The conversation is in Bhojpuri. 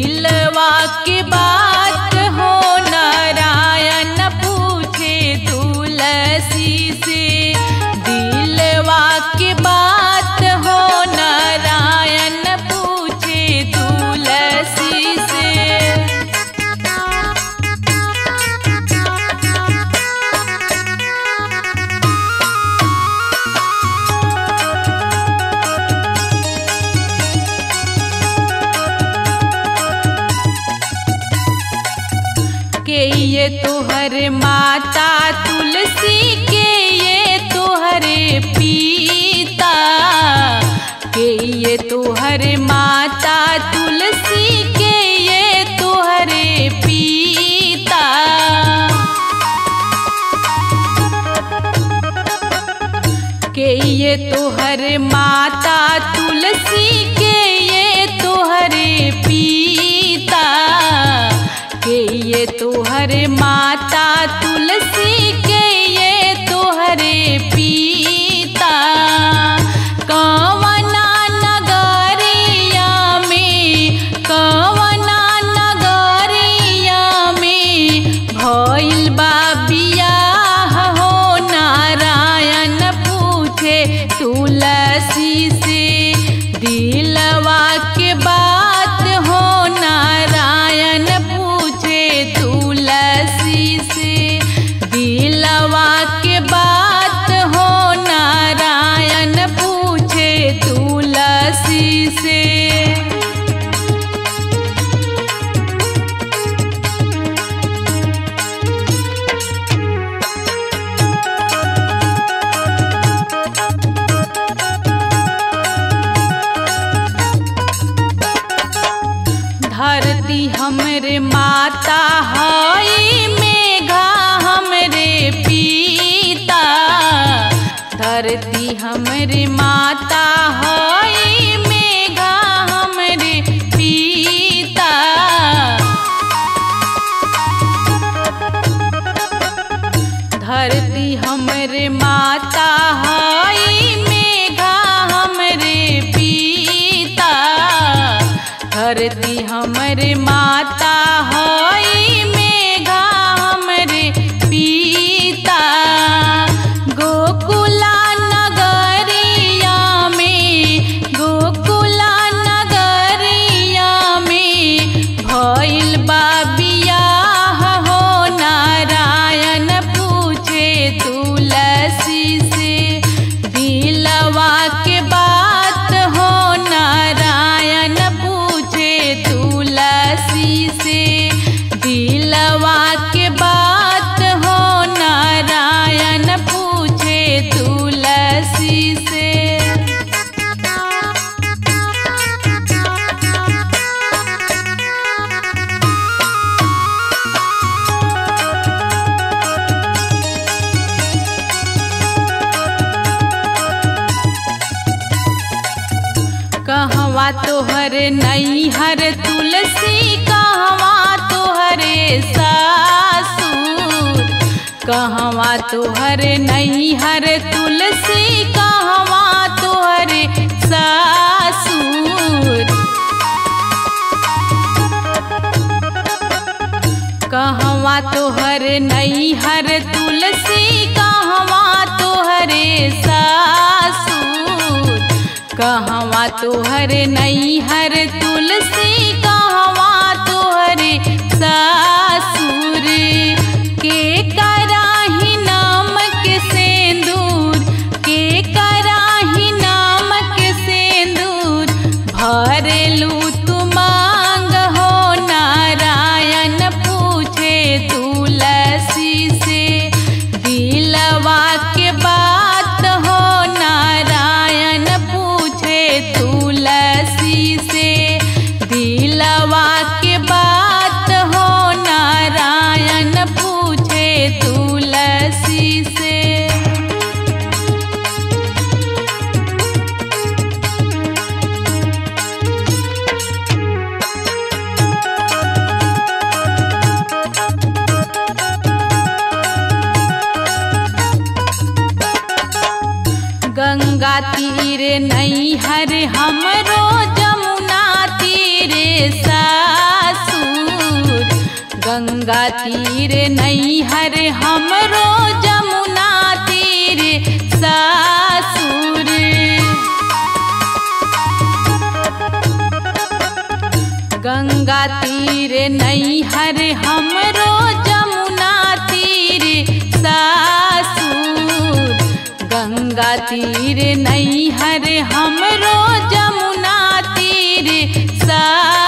दिलवा के बात हो नारायण पूछे तुलसी से दिलवा के बात हो नारायण पूछे तुलसी से के ये तोहर माता तुलसी के ये तोहरे पीता के ये तोहर माता तुलसी के ये तोहरे पीता के ये तोहर माता तुलसी के ये तोहरे पीता के ये तोहर माता तुलसी के ये तोहरे पीता कवना नगरिया में कवना नगरिया में भइल बा बियाह हो नारायण पूछे तुलसी से दिलवा के बात हो नारायण पूछे तुलसी से दिलवा के बात हो नारायण पूछे तुलसी से धरती हमरे माता हई मेघा हमरे पीता धरती हमरे माता हई मेघा हमरे पीता धरती हमरे माता हई मेघा हमरे पीता धरती हमरे माता हई मेघा हमरे पीता गोकुला नगरिया में गोकुला नगरिया में भइल बा बियाह हो नारायण पूछे तुलसी से दिलवा के बात हो नारायण पूछे तुलसी से दिलवा के बात हो नारायण पूछे तुलसी से कहवा तोहर नैहर तुलसी कहवा तोहरे सासुर कहवा तोहर नैहर तुलसी कहवा तोहरे सासुर कहवा तोहर नैहर तुलसी कहवा तोहरे सासुर कहवा तोहर नैहर तुलसी कहवा तोहरे सासुर के कराही नामक सेंदूर के कराही नामक सेंदूर भरेलू तू मांग हो नारायण पूछे तुलसी से दिलवा के बात हो नारायण पूछे तुलसी से दिलवा के बात हो नारायण पूछे तुलसी से गंगा तीर नैहर हमरो जमुना तीर सा गंगा तीर नैहर हमरो जमुना तीर सासुर गंगा तीर नैहर हमरो जमुना तीर सासुर गंगा तीर नैहर हमरो जमुना तीर सासुर